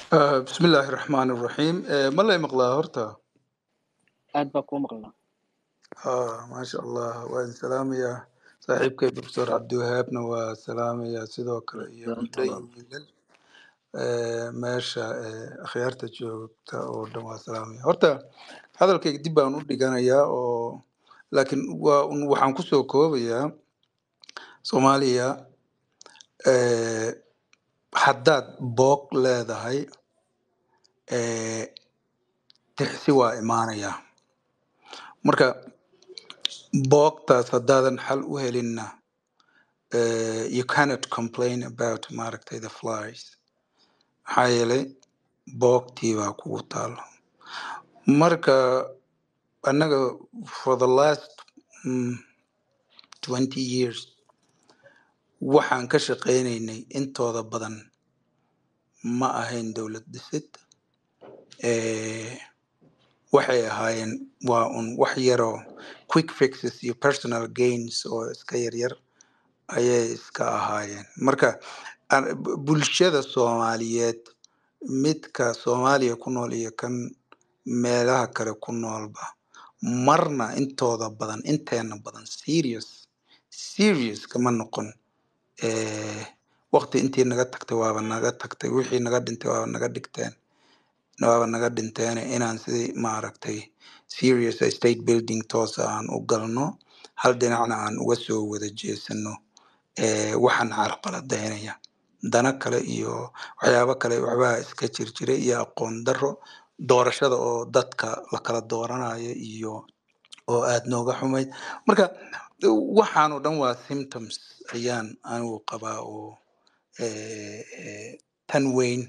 Ah, bismillaahi raxmaani raxiim Eh, ma lay maqlaa horta aad baa kuu maqlaa Ah, maasha allah waa idin salaamayaa saaxiibkay profesor cabdiwahaabna waa salaamayaa sidoo kale iyo gabdho iyo wiilal Eh, meesha eh, akhyaarta joogta oo dhan waa salaamaya horta hadalkayga dib baan u dhiganayaa oo laakiin waa un waxaan kusoo koobayaa soomaaliya eh, haddaad boog leedahay eh, tixsi waa imaanayaa marka boogtaas haddaadan xal u helinna uh, you cannot complain about maaragtay the flies maxaa yeelay boogtii baa kugu taalo marka annaga for the last mm, 20 years waxaan ka shaqaynaynay intooda badan ma ahayn dowlad dhisid eh, waxay ahaayeen waa un wax yaroo quick fixes iyo personal gains oo iska yaryar ayay iska ahaayeen marka an- bu- bulshada soomaaliyeed midka soomaaliya ku nool iyo kan meelaha kale ku noolba marna intooda badan inteena badan serious serious kama noqon eh, waqti intii naga tagtay waaba naga tagtay wixii naga dhintay waaba naga dhigteen waaba naga dhinteen inaan sidii maaragtay serious state building toosa aan u galno hal dhinacna aan uga soo wada jeesano eh, waxaan carqaladaynaya dana kale iyo waxyaabo kale waxbaa iska jirjira iyo aqoon daro doorashada oo dadka la kala dooranayo iyo oo aad nooga xumayd marka waxaanoo dhan waa symptoms ayaan anigu qabaa oo eh, eh, tan weyn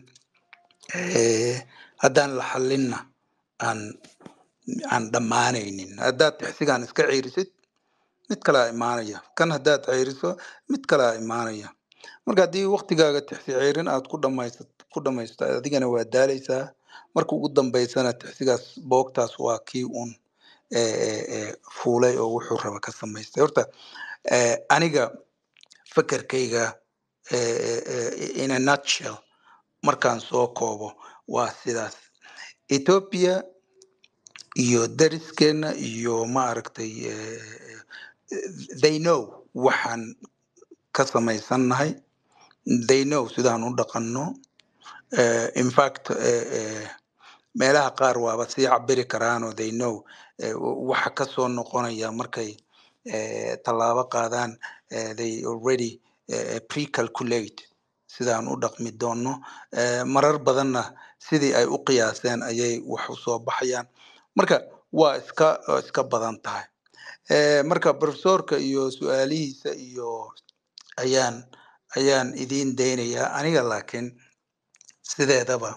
eh, haddaan la xalinna aan aan dhammaanaynin haddaad tixsigaan iska ciirisid mid kalaa imaanaya kan haddaad ceyriso mid kalaa imaanaya marka haddii waktigaaga tixsi ceyrin aad ku dhamaysat ku dhamaysto adigana waa daaleysaa marka ugu dambeysana tixsigaas boogtaas waa kii uun eh, eh, eh, fuulay oo wuxuu raba ka samaystay horta eh, aniga fekerkayga eh, eh, eh, in a nutshell markaan soo koobo waa sidaas ethiopia iyo dariskeena iyo maaragtay eh, they know waxaan ka samaysannahay they know sidaan u dhaqanno uh, in fact uh, uh, meelaha qaar waaba sii cabiri karaanoo they know uh, waxa ka soo noqonaya markay uh, tallaabo qaadaan uh, they already uh, pre-calculate sidaan u dhaqmi doonno uh, marar badanna sidii ay u qiyaaseen ayay wax u soo baxayaan marka waa iska waa iska badan tahay Eh, marka profesorka iyo su-aalihiisa iyo ayaan ayaan idiin daynayaa aniga laakiin sideedaba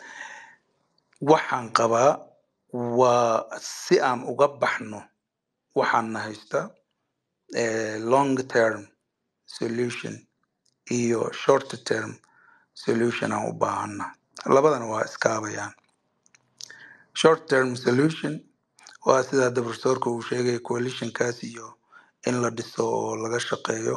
waxaan qabaa waa si aan uga baxno waxaan na haysta eh, long term solution iyo short term solution aan u baahana labadana waa iskaabayaan short term solution waa sida hadda profesorka uu sheegay coalitionkaas iyo in la dhiso oo laga shaqeeyo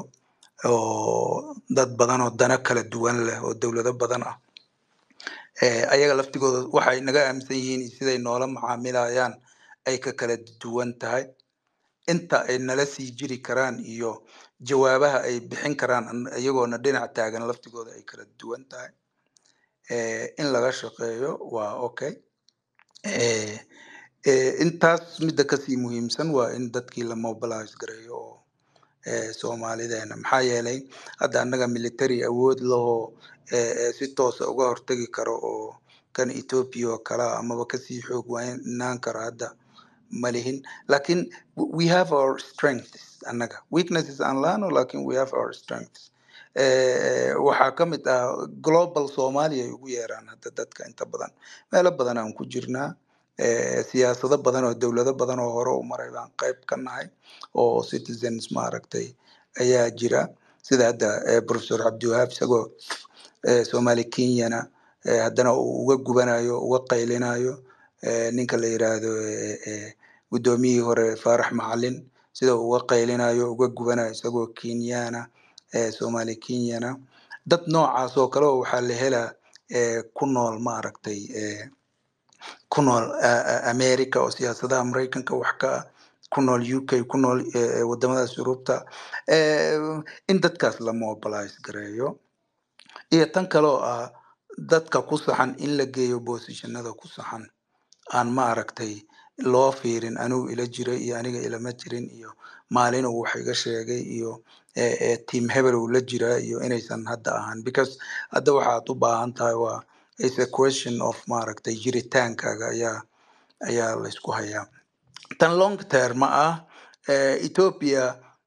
oo dad badan oo dana kala duwan leh oo dowlado badan ah eh, ayaga laftigooda waxay naga aaminsan yihiin iyo siday noola macaamilayaan ay ka kala duwan tahay inta ay nala sii jiri karaan iyo jawaabaha ay bixin karaan an- iyagoona dhinac taagan laftigooda ay kala duwan tahay eh, in laga shaqeeyo waa okay eh, eh, intaas midda kasii muhiimsan waa in dadkii la mobilize gareeyo oo eh, soomaalideena maxaa yeelay hadda annaga military awood lahoo eh, eh, si toosa uga hortagi karo oo kan ethiopia oo kale ah amaba kasii xoog waynaan karo hadda ma lihin lakin w- we have our strengths annaga weaknesses aan laano lakin we have our strengths Eh, waxaa ka mid ah global somalia ay ugu yeeraan hadda dadka inta badan meelo badan aan ku jirnaa eh, siyaasado badan oo dowlado badan oo hore u maray baan qayb ka nahay oo citizens maaragtay ayaa jira sida hadda eh, professor cabdiwahaab isagoo eh, somali kenyana eh, haddana uu uga gubanayo uga qaylinayo eh, ninka la yiraahdo eh, eh, guddoomiyihii hore faarax macalin sida uu uga qaylinayo uga gubanayo isagoo kenyana eh, somali kenyana dad noocaas oo kale oo waxaa la helaa eh, ku nool maaragtay eh, ku nool a- a- america oo siyaasadaha maraykanka wax ka ah ku nool uk ku nool eh, wadamadaas yurubta eh, in dadkaas la mobilize gareeyo iyo tan kaloo ah dadka ku saxan in la geeyo boosishanada ku saxan aan maaragtay loo fiirin anigu ila jiray iyo aniga ilama jirin iyo maalin uu wax iga sheegay iyo eh, eh, team hebel uu la jiraa iyo inaysan hadda ahaan because hadda waxaad u baahan tahay waa is a question of maaragtay jiritaankaaga ayaa ayaa laysku hayaa tan long term ah eh, ethiopia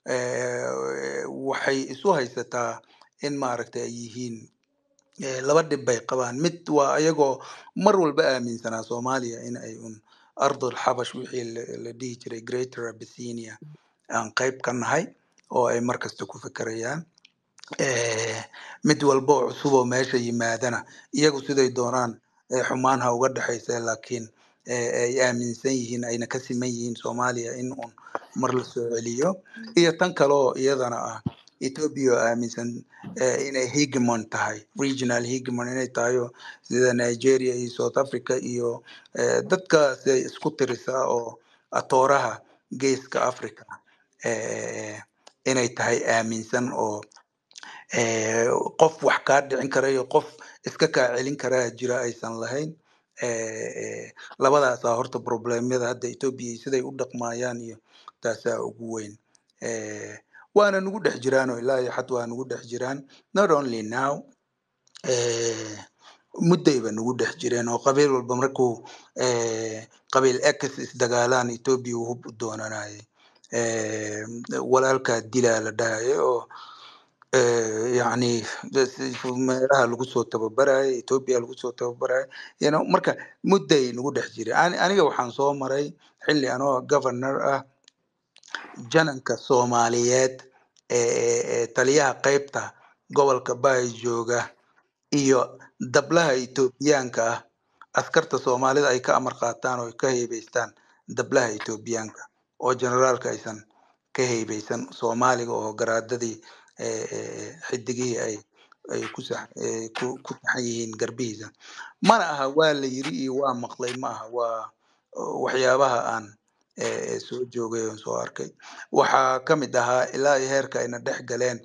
eh, waxay isu haysataa in maaragtay ay yihiin eh, laba dhib bay qabaan mid waa ayagoo mar walba aaminsanaa soomaaliya in ay un ardul xabash wixii la la dhihi jiray greater abyssinia aan qayb ka nahay oo ay mar kasta ku fekerayaan eh, mid walba oo cusub oo meesha yimaadana iyagu siday doonaan eh, xumaan ha uga dhexaysa laakiin eh, ay aaminsan yihiin ayna ka siman yihiin soomaaliya in un mar la soo celiyo iyo tan kale oo iyadana ah ethiopia oo aaminsan eh, inay hegemon tahay regional hegemon inay tahay oo sida nigeria iyo south africa iyo eh, dadkaas ay isku tirisaa oo atooraha geeska africa eh, inay tahay aaminsan oo eh, qof wax kaa dhicin kara iyo qof iska kaa celin karaa jira aysan lahayn eh, eh, labadaasaa horta problemyada hadda ethiopia iyo siday u dhaqmayaan iyo taasaa ugu weyn eh, waana nugu dhex jiraan oo ilaa iyo xad waa nugu dhex jiraan not only now eh, muddayba nugu dhex jireen oo qabiil walba markuu eh, qabiil x isdagaalaan ethiopia uu hub u doonanayay eh, walaalkaa dilaa la dhahayo oo eh, yacni das- meelaha lagu soo tababaraya ethiopia lagu soo tababaraya you know, marka mudday nagu dhex jiray Ani- aniga waxaan soo maray xilli anoo governor ah jananka soomaaliyeed ee ee- ee taliyaha qaybta gobolka baay jooga iyo dablaha etoobiyaanka ah askarta soomaalida ay ka amar qaataan oo ay ka heybeystaan dablaha etoobiyaanka oo generaalka aysan ka heybeysan soomaaliga oo garaadadii eh, eh, xidigihii ay ay ku sax eh, ku ku taxan yihiin garbihiisa mana aha waa la yiri iyo waa maqlay ma aha waa uh, waxyaabaha aan eh, eh, soo joogay oon soo arkay waxaa ka mid ahaa ilaa iyo heerka ayna dhex galeen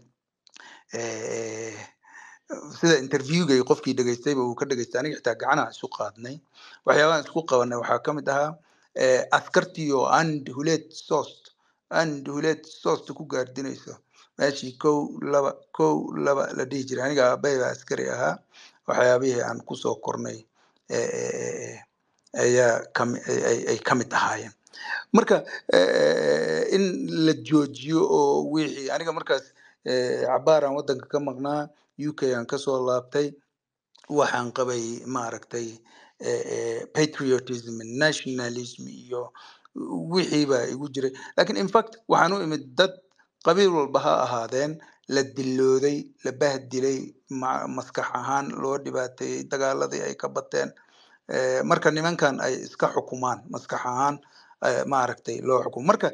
eh, sida interviewgay qofkii dhegaystayba uu ka dhegaystay aniga xitaa gacanaha isu qaadnay waxyaabahan isku qabanay waxaa ka mid ahaa eh, askartii oo and huleed sost and huleed sost ku gaardinayso meeshii kow laba kow laba la dhihi jiray aniga aabbahay baa askari ahaa waxyaabihii aan kusoo kornay eh, eh, eh, ayaa kami ay ay- ay ka mid ahaayeen marka eh, in la joojiyo oo wixii aniga markaas eh, cabaar aan wadanka ka maqnaa uk aan kasoo laabtay waxaan qabay maaragtay eh, eh, patriotism nationalism iyo wixii baa igu jiray lakin in fact waxaan u imid dad qabiil walba ha ahaadeen la dilooday la bahdilay ma- maskax ahaan loo dhibaateeyey dagaaladii ay ka bateen Eh, marka nimankan ay iska xukumaan maskax ahaan eh, maaragtay loo xukumo marka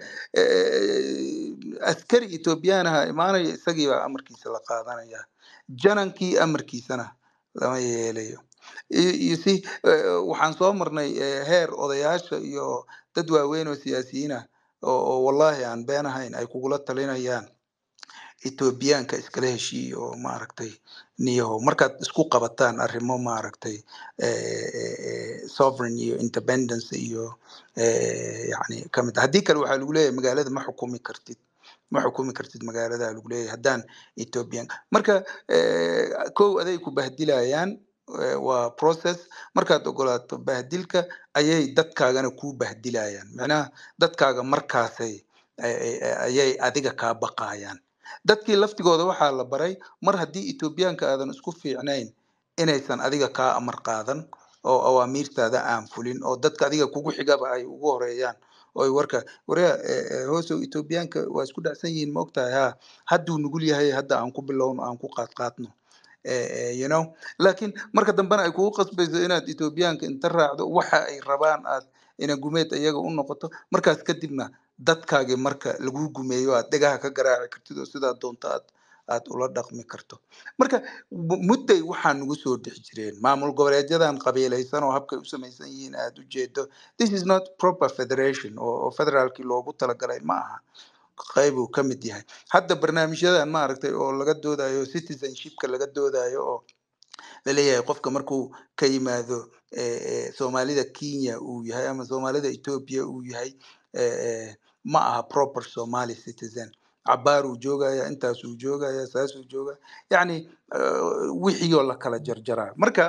eh, askari ethoobiyaanaha imaanaya isagii baa amarkiisa la qaadanaya janankii amarkiisana lama yeelayo You- you see, eh, waxaan soo marnay eh, heer odayaasha iyo dad waaweyn oo siyaasiyiin ah oo oo wallahi aan been ahayn ay kugula talinayaan etoobiyaanka iskala heshiiya oo maaragtay niyaho markaad isku qabataan arrimo maaragtay eh, eh, eh, sovereign iyo independence iyo eh, yani kamid ah. haddii kale waxaa lagu leeyahay magaalada ma xukumi kartid ma xukumi kartid magaalada lagu leeyahay haddaan ethoobiyan marka eh, kow aday ku bahdilayaan eh, waa process markaad ogolaato bahdilka ayay dadkaagana kuu bahdilayaan macnaha dadkaaga markaasay ay- ay- ayay adiga kaa baqayaan dadkii laftigooda waxaa la baray mar haddii etoobiyaanka aadan isku fiicnayn inaysan adiga kaa amar qaadan oo awaamiirtaada aan fulin oo dadka adiga kugu xigaba ay ugu horeeyaan oo ay warka wareya hoosow etoobiyaanka waa isku dhacsan yihiin ma ogtahay ha hadduu nugul yahay hadda aan ku bilowno aan ku qaadqaadno Eh, eh, you know laakiin marka dambena ay kugu qasbayso inaad etoobiyaanka inta raacdo waxa ay rabaan aad ina gumeed iyaga u noqoto markaas kadibna dadkaagi marka lagu gumeeyo aad dhegaha ka garaaci kartid oo sidaa doonto aad aad ula dhaqmi karto marka mu- mudday waxaa nagu soo dhex jireen maamul goboleedyadan qabiilaysan oo habkay u samaysan yihiin aad u jeedo this is not proper federation oo oo federaalkii loogu talagalay ma aha qayb uu ka mid yahay hadda barnaamijyadan maaragtay oo laga doodayo citizenshipka laga doodayo oo laleeyahay qofka markuu ka yimaado eh, eh, soomaalida kenya uu yahay ama soomaalida ethiopia uu yahay eh, eh, ma aha proper somali citizen cabaar uu joogaya intaasuu joogaya saasuu joogaya yacni eh, wixii oo la kala jarjaraa marka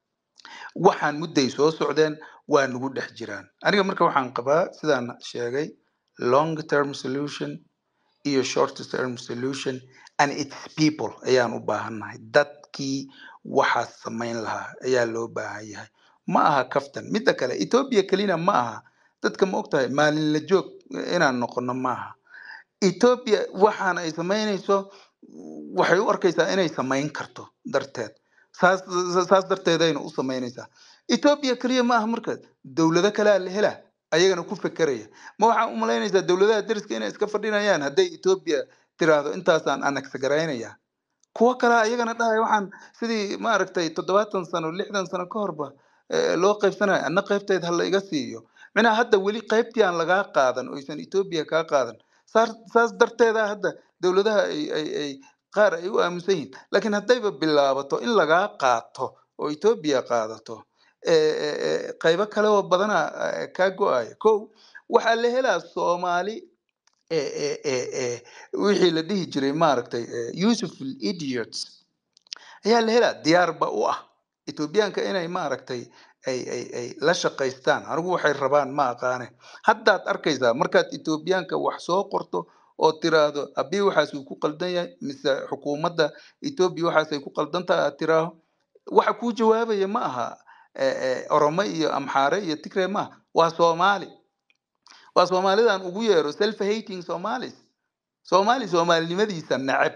waxaan mudday soo socdeen waa nagu dhex jiraan aniga marka waxaan qabaa sidaan sheegay long term solution iyo short term solution and its people ayaan u baahannahay dadkii waxaas samayn lahaa ayaa loo baahan yahay ma aha kaftan midda kale ethiopia kelina ma aha dadka ma ogtahay maalin la joog inaan noqono ma aha ethiopia waxaan ay samaynayso waxay u arkaysaa inay samayn karto darteed saas saas darteedayna u samaynaysaa ethiopia keliya ma aha marka dowlado kalea la helaa ayagana ku fekeraya ma waxaa u malaynaysaa dowladaha deriska inay iska fadhinayaan hadday ethiopia tiraahdo intaasaan annex garaynaya kuwo kale ayagana dhahaya waxaan sidii maaragtay toddobaatan sano lixdan sano ka horba eh, loo qaybsanayo anna qaybteed ha la iga siiyo minaa hadda weli qaybtii aan lagaa qaadan oysan ethiopia kaa qaadan saas saas darteeda hadda dowladaha ay ay ay qaar ay u aaminsan yihiin laakiin haddayba bilaabato in lagaa qaato oo ethiopia qaadato eh, eh, eh, qaybo kale oo badana eh, kaa go-aya kow waxaa la helaa soomaali eh, eh, eh, eh, wixii la dhihi jiray maaragtay eh, useful idiots ayaa la helaa diyaarba u ah etoobiyaanka inay maaragtay ay ay ay la shaqaystaan anigu waxay rabaan ma aqaane haddaad arkaysaa markaad etoobiyaanka wax soo qorto oo tiraahdo abii waxaasuu ku qaldan yahay mise xukuumadda etoobiya waxaasay ku qaldan tahay aad tiraaho waxa kuu jawaabaya ma aha eh, eh, oromo iyo amxaare iyo tigre ma aha waa soomaali waa soomaalidan ugu yeero self hating somalis soomaali soomaalinimadiisa neceb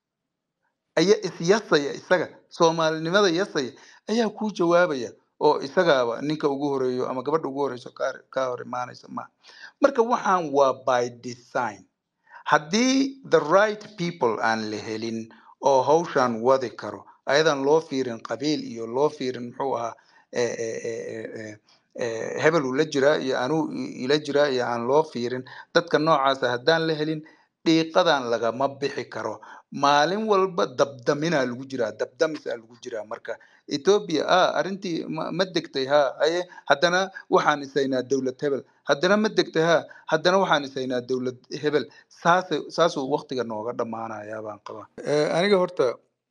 ayaa isyasaya isaga soomaalinimada yasaya ayaa kuu jawaabaya oo isagaaba ninka ugu horeeyo ama gabadha ugu horeyso kaa kaa hor imaanaysa ma marka waxaan waa by design haddii the right people aan la helin oo hawshan wadi karo ayadan loo fiirin qabiil iyo loo fiirin muxuu ahaa eh, eh, eh, eh, eh, eh, hebel uu la jiraa iyo anuu i- ila jiraa iyo aan loo fiirin dadka noocaasa haddaan la helin dhiiqadan lagama bixi karo maalin walba dabdaminaa lagu jiraa dabdamisaa lagu jiraa marka ethiopia ah arrintii ma ma degtay ha aye haddana waxaan isaynaa dowlad hebel haddana ma degtay ha haddana waxaan isaynaa dowlad hebel saasay saasuu waqtiga nooga dhammaanayaa baan qabaa aniga horta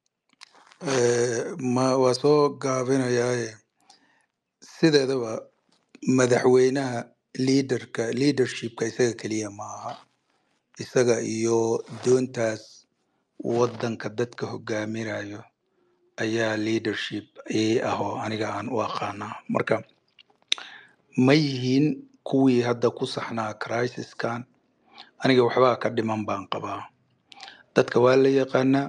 eh, ma waa soo gaabinayaaye sideedaba madaxweynaha leaderka leadershipka isaga keliya ma aha isaga iyo doontaas waddanka dadka hogaaminayo ayaa leadership ii ah oo aniga aan u aqaanaa marka ma yihiin kuwii hadda ku saxnaa crisiskan aniga waxbaa ka dhiman baan qabaa dadka waa la yaqaanaa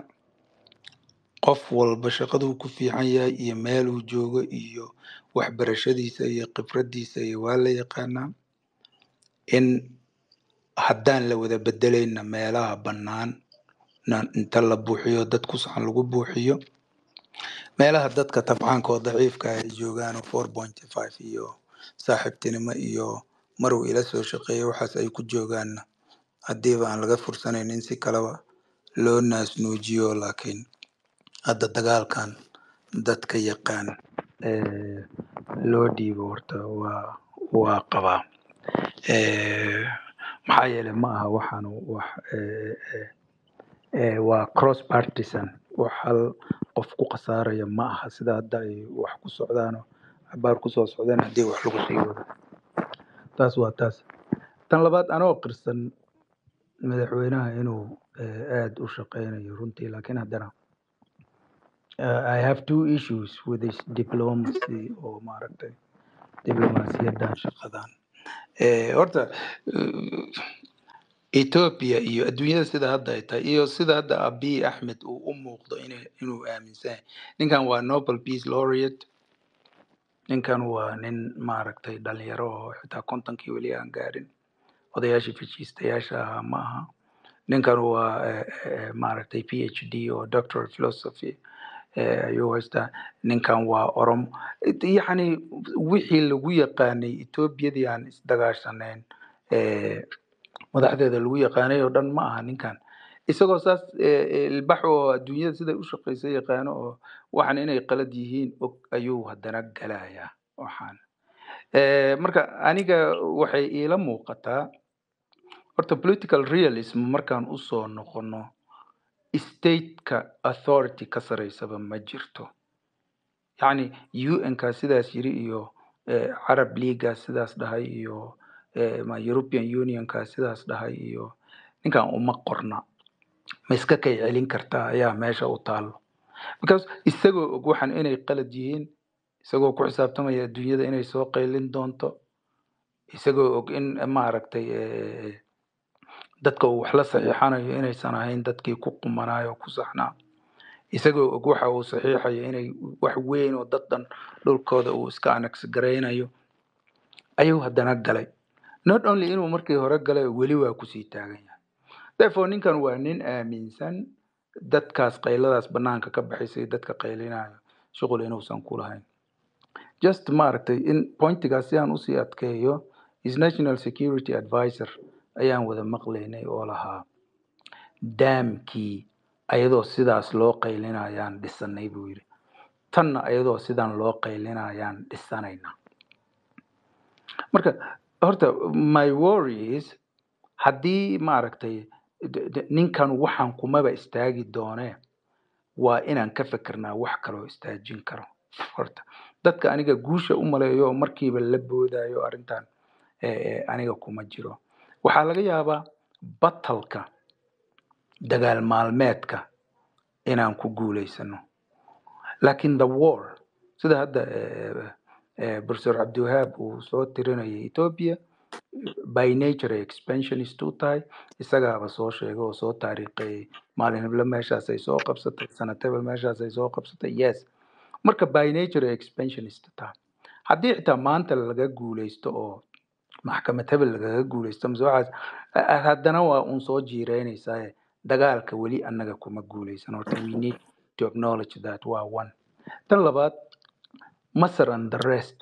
qof walba shaqaduu ku fiican yahay iyo meeluu joogo iyo waxbarashadiisa iyo khibradiisa iyo waa la yaqaanaa in haddaan la wada bedelayna meelaha bannaan na inta la buuxiyo dad ku saxan lagu buuxiyo meelaha dadka tabcaanka oo daciifka ah ay joogaan oo four point five iyo saaxiibtinimo iyo maruu ila soo shaqeeya waxaas ay ku joogaanna haddiiba aan laga fursanaynin si kaleba loo naasnuujiyo laakiin hadda dagaalkan dadka yaqaan eh, loo dhiibo horta waa waa qabaa Eh, maxaa yeelay ma aha waxaan wax eh, eh, eh, waa cross partisan wax hal qof ku khasaaraya ma aha sida hadda ay wax ku socdaano cabaar kusoo socdaan haddii wax lagu sii wado taas waa taas tan labaad anoo qirsan madaxweynaha inuu eh, aad u shaqeynayo runtii laakiin haddana uh, I have two issues with this diplomacy oo maaragtay diblomaasiyadan shaqadan Eh, horta eh, Ethiopia iyo adduunyada sida hadda ay tahay iyo sida hadda Abiy Ahmed uu u muuqdo ina- inuu aaminsan yahay ninkan waa Nobel Peace Laureate ninkan waa nin maaragtay dhalinyaro oo xitaa kontonkii weli aan gaarin odayaashii fajiistayaasha ahaa ma aha ninkan waa eh, eh, maaragtay p h d oo doctor of philosophy eh, ayuu haystaa ninkan waa oromo yacni wixii lagu yaqaanay etoobiyadii aan isdagaashanayn eh, madaxdeeda lagu yaqaanay oo dhan ma aha ninkan isagoo saas eh, eh, ilbax oo adduunyada siday u shaqeysa yaqaano oo waxan inay qalad yihiin og ayuu haddana galayaa waxaan Eh, marka aniga waxay iila muuqataa horta political realism markaan usoo noqono stateka authority ka sareysaba ma jirto yacni un-ka sidaas yiri iyo eh, carab leaga sidaas dhahay iyo eh, ma european unionka sidaas dhahay iyo ninkan uma qorna ma iska kay celin kartaa ayaa meesha u taalo because isagoo og waxan inay qalad yihiin isagoo ku xisaabtamaya adduunyada inay soo qaylin doonto isagoo og in maaragtay eh, dadka uu wax la saxiixanayo inaysan ahayn dadkii ku qumanayo ku saxnaa isagoo og waxa uu saxiixayo inay wax weyn oo dad dhan dhulkooda uu iska annex garaynayo ayuu haddana galay not only inuu markii hore galay weli waa kusii taagan yahay therefore ninkan waa nin aaminsan dadkaas qayladaas banaanka ka baxaysay dadka qaylinayo shuqul inuusan ku lahayn just maaragtay in pointigaas si aan usii adkeeyo is national security advisor ayaan wada maqlaynay oo lahaa daamkii ayadoo sidaas loo qaylinayaan dhisanay buu yidhi tanna ayadoo sidan loo qaylinayaan dhisanayna marka horta my worries haddii maaragtay d- d- ninkan waxaan kumaba istaagi doonee waa inaan ka fikirnaa wax kaloo istaajin karo horta dadka aniga guusha u maleeyo oo markiiba la boodayo arrintan eh, eh, aniga kuma jiro waxaa laga yaabaa batalka dagaal maalmeedka inaan ku guulaysano laakiin the war sida hadda eh, eh, professor cabdiwahaab uu soo tirinayay ethiopia by nature ay expansionist u tahay isagaaba soo sheegay oo soo taariikhayay maalin heblo meeshaas ay soo qabsatay sanad hebel meeshaas ay soo qabsatay yes marka by nature ay expansionist tahay haddii xitaa maanta laga guulaysto oo maxkamad hebel lagaga guulaysto mise waxaas a- a- haddana waa un soo jiireynaysaa dagaalka weli annaga kuma guulaysan horta we need to acknowledge that waa one tan labaad masar and the rest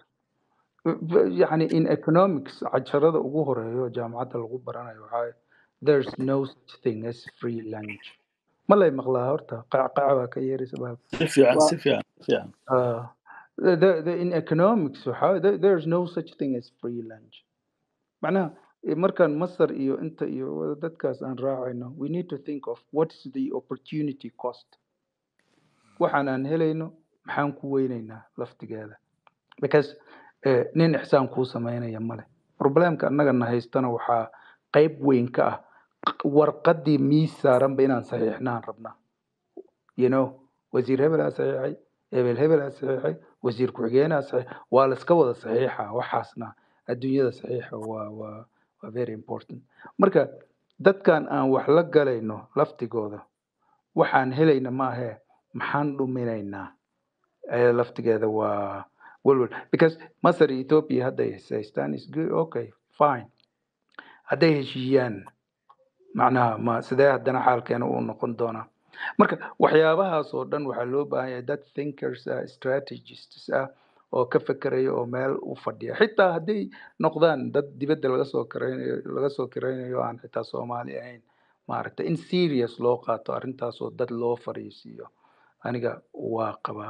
يعني in economics casharada ugu horeeyo jaamacadda lagu baranayo waxaa there's no such thing as free lunch ma lay maqlaa horta qacqaca baa ka yeeraysa baa si fiican waa si fiican si fiican uh, the, the, in economics waxaa there, there's no such thing as free lunch macnaha eh, markaan masar iyo inta iyo wada dadkaas aan raacayno we need to think of what is the opportunity cost waxaan aan helayno maxaan ku weynaynaa laftigeeda because eh, nin ixsaan kuu sameynaya male problemka annagana haystana waxaa qayb weyn ka ah q- warqaddii miis saaranba inaan saxiixnaan rabnaa you know wasiir hebelaa saxiixay hebel hebelaa saxiixay wasiir ku-xigeenaa saxiix waa la iska wada saxiixa waxaasna adduunyada saxiixa waa waa waa very important marka dadkan aan wax la galayno laftigooda waxaan helayna maahee maxaan dhuminaynaa ee laftigeeda waa welwel because masar iyo ethiopia hadday is haystaan is good okay fine hadday heshiiyaan macnaha ma sidee haddana xaalkeena uu noqon doonaa marka waxyaabahaas oo dhan waxaa loo baahan yahay dad thinkers ah strategists ah oo ka fekeraya oo meel u fadhiya xitaa hadday noqdaan dad dibadda laga soo karaynayo laga soo karaynayo aan xitaa soomaali ahayn maaragtay in serious loo qaato arrintaas oo dad loo fariisiiyo aniga waa qabaa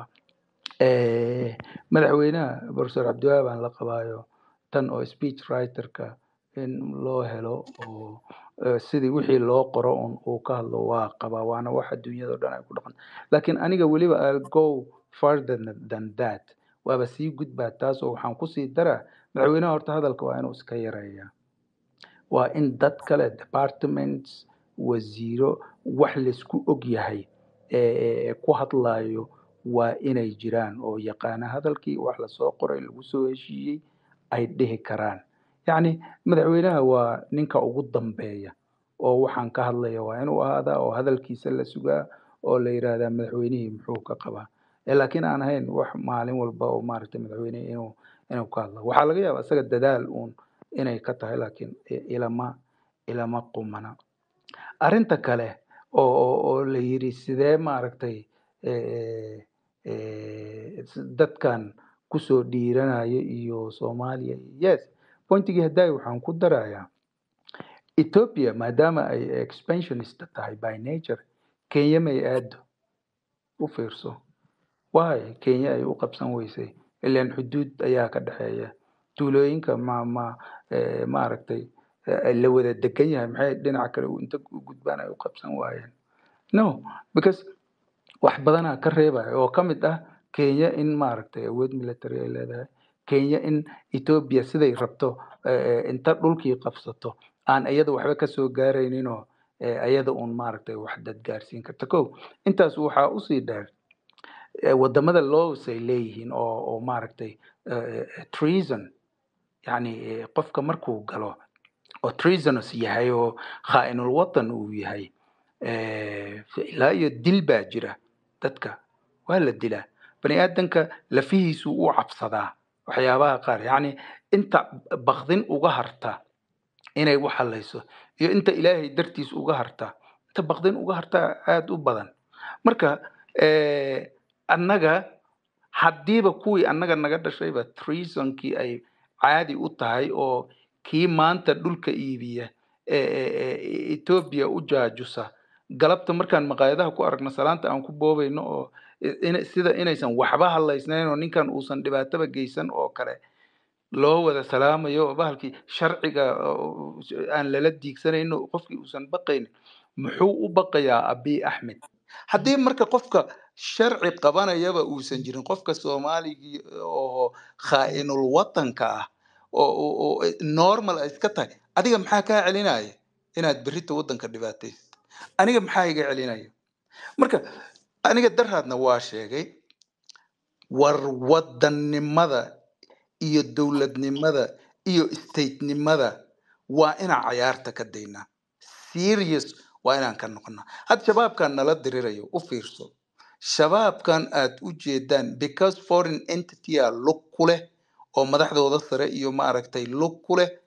Eh, madaxweynaha professor cabdiwahaab aan la qabaayo tan oo speech writerka in loo helo oo eh, sidii wixii loo qoro un uu ka hadlo waa qabaa waana wax adduunyada oo dhan ay ku dhaqan laakiin aniga weliba I'll go further than than that waaba sii gudbaa taas oo waxaan kusii daraa madaxweynaha horta hadalka waa inuu iska yareeyaa waa in dad kale departments wasiiro wax laisku og yahay ee ku hadlayo waa inay jiraan oo yaqaana hadalkii wax lasoo qoray lagu soo heshiiyey ay dhihi karaan yacni madaxweynaha waa ninka ugu dambeeya oo waxaan ka hadlaya waa inuu ahaadaa oo hadalkiisa la sugaa oo la yidhaahdaa madaxweynihii muxuu ka qabaa ee laakiin aan ahayn wax maalin walba oo maaragtay madaxweyne inuu inuu ka hadlo waxaa laga yaabaa isaga dadaal uun inay ka tahay laakiin i- ilama ilama qumana arrinta kale oo oo oo la yidhi sidee maaragtay eh, eh, s- dadkan kusoo dhiiranaya iyo soomaaliya yes pointigii haddaay waxaan ku darayaa ethiopia maadaama ay expansionist tahay by nature kenya may aado u fiirso why kenya ay u qabsan weysay ilaan xuduud ayaa ka dhexeeya tuulooyinka ma ma eh, maaragtay eh, la wada degan yahay maxay dhinaca kale u- inta u gudbaan ay u qabsan waayeen no because wax badanaa ka reebaya oo ka mid ah kenya in maaragtay awood military ay leedahay kenya in ethiopia siday rabto eh, eh, inta dhulkii qabsato aan iyada waxba kasoo gaarayninoo eh, iyada uun maaragtay wax dad gaarsiin karta ko intaas waxaa usii dheer eh, wadamada laws ay leeyihiin oo oo maaragtay eh, eh, treason yani eh, qofka markuu galo oo treasonous yahay oo khaa'inul watan uu yahay eh, ilaa iyo dil baa jira dadka waa la dilaa bani aadanka lafihiisu u cabsadaa waxyaabaha qaar yacni inta bakdin uga harta inay wax halayso iyo inta ilaahay dartiis uga harta inta bakdin uga harta aada u badan marka eh, annaga haddiiba kuwii annaga naga dhashayba treasonkii ay caadi u tahay oo kii maanta dhulka iibiya ee ee ee etoobiya u jaajusa galabta markaan maqaayadaha ku aragno salaanta aan ku boobayno oo i- ina- sida inaysan waxba hadlaysnayn oo ninkan uusan dhibaataba geysan oo kale loo wada salaamayo oo bahalkii sharciga oo aan lala diigsanayno qofkii uusan baqaynin muxuu u baqayaa abiy axmed haddii marka qofka sharci qabanayaba uusan jirin qofka soomaaligii oo khaa'inul watanka ah oo oo- oo normal ay iska tahay adiga maxaa kaa celinaya inaad berrito waddanka dhibaataysid aniga maxaa iga celinaya marka aniga daraadna waa sheegay war wadannimada iyo dowladnimada iyo statenimada waa inaan cayaarta ka daynaa serious waa inaan ka noqonaa had shabaabkan nala dirirayo u fiirso shabaabkan aad u jeedaan because foreign entitya lug ku leh oo madaxdooda sare iyo maaragtay lug ku leh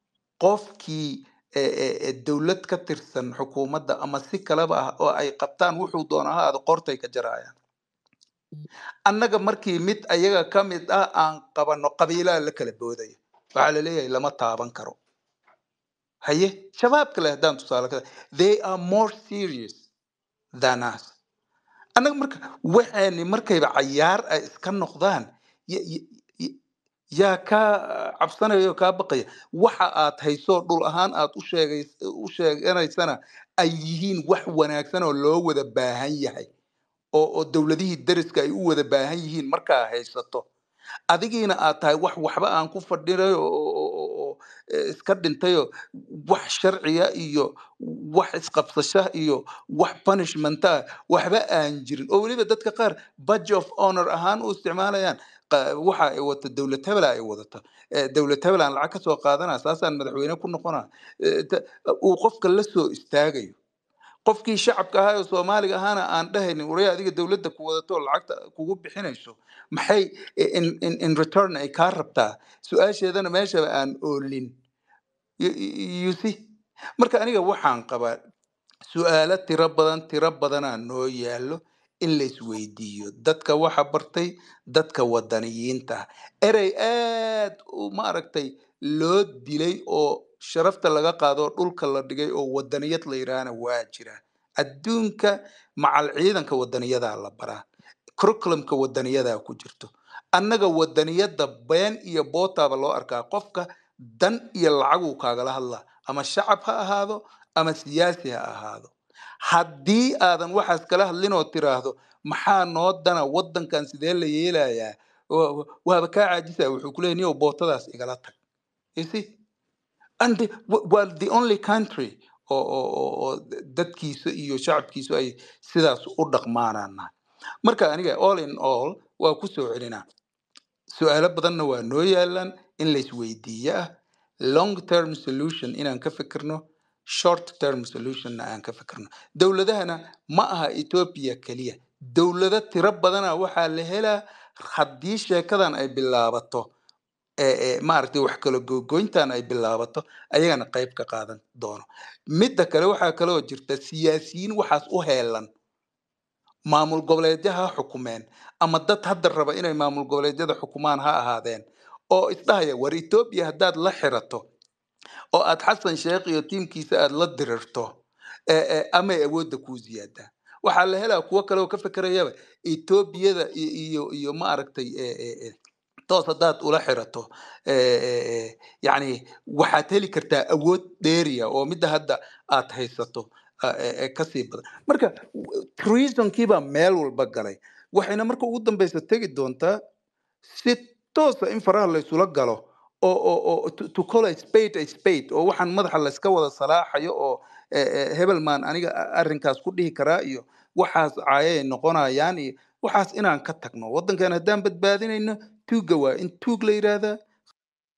qofkii eh, eh, eh, dowlad ka tirsan xukuumadda ama si kaleba ah oo ay qabtaan wuxuu doona ha ahaado qortay ka jarayaan annaga markii mid ayaga ka mid ah aan qabano qabiilaa la kala boodaya waxaa la leeyahay lama taaban karo haye shabaab kale haddaan tusaale ka they are more serious than us annaga marka waxaani markayba cayaar ay iska noqdaan ya- ya- ya- yaa kaa cabsanaya oo kaa baqaya waxa aad hayso dhul ahaan aad u sheegay u sheeganaysana ay yihiin wax wanaagsan oo loo wada baahan yahay oo oo dowladihii dariska ay u wada baahan yihiin markaa haysato adigiina aad tahay wax waxba aan ku fadhinayo oo oo- oo- oo, eh, iska dhintayo wax sharciya iyo wax isqabsasha iyo wax punishmenta waxba aan jirin oo weliba dadka qaar badge of honor ahaan u isticmaalayaan qa- waxa ay wata dowlad hebela ay wadato Eh, dowlad hebel aan lacag ka soo qaadanaa saasaan madaxweyne ku noqonaa Eh, ta- uu qofka la soo istaagayo qofkii shacabka ahaa oo soomaaliga ahaana aan dhahaynin waraya adiga dowladda ku wadato oo lacagta kugu bixinayso maxay in, in, in return ay kaa rabtaa su-aasheedana meeshaba aan oolin you, you see marka aniga waxaan qabaa su-aalo tiro badan tiro badanaa noo yaallo in la isweydiiyo dadka waxa bartay dadka wadaniyiinta ah erey aad u maaragtay loo dilay oo sharafta laga qaado oo dhulka la dhigay oo wadaniyad la yidhaahna waa jira adduunka macal ciidanka wadaniyadaa la baraa curriculumka wadaniyadaa ku jirto annaga wadaniyadda been iyo bootaaba loo arkaa qofka dan iyo lacaguu kaagala hadlaa ama shacab ha ahaado ama siyaasi ha ahaado haddii aadan waxaas kala hadlin oo tiraahdo maxaa noo dana waddankan sidee la yeelayaa wa- wa- waaba kaa caajisa wuxuu ku leeyahay niyow bootadaas igala tag you see and the, w- well the only country oo oo oo oo dadkiisa iyo shacabkiisu ay sidaas u dhaqmaanana marka aniga all in all waa ku soo celinaa su-aalo badanna waa noo yaalaan in la isweydiiyo ah long term solution inaan ka fikirno short term solutionna aan ka fikirno dowladahana ma aha ethiopia keliya dowlado tiro badana waxaa la helaa haddii sheekadan ay bilaabato ee ee maaragtay wax kala gogoyntan ay bilaabato ayagana qayb ka qaadan doono midda kale waxaa kaloo jirta siyaasiyiin waxaas u heelan maamul goboleedyo ha xukumeen ama dad hadda raba inay maamul goboleedyada xukumaan ha ahaadeen oo isdhahaya war etoobiya haddaad la xirato oo aad xasan sheekh iyo tiimkiisa aad la dirirto ee ee amay awoodda kuu ziyaadaa waxaa la helaa kuwo kale oo ka fekerayaba etoobiyada iyo iyo iyo maaragtay ee ee ee toos haddaad ula xirato ee ee ee yacni waxaad heli kartaa awood dheeriya oo midda hadda aad haysato a- ee ee kasii badan marka treasonkii baa meel walba galay waxayna marka ugu dambeysa tegi doontaa si toosa in faraha la isula galo oo oo oo to to call a spade a spade oo waxaan madaxa la iska wada salaaxayo oo eh, eh, hebelman aniga a- arrinkaas ku dhihi karaa iyo waxaas caayay noqonayaan iyo waxaas inaan ka tagno waddankan haddaan badbaadinayno tuugga waa in tuug la yidhaahdaa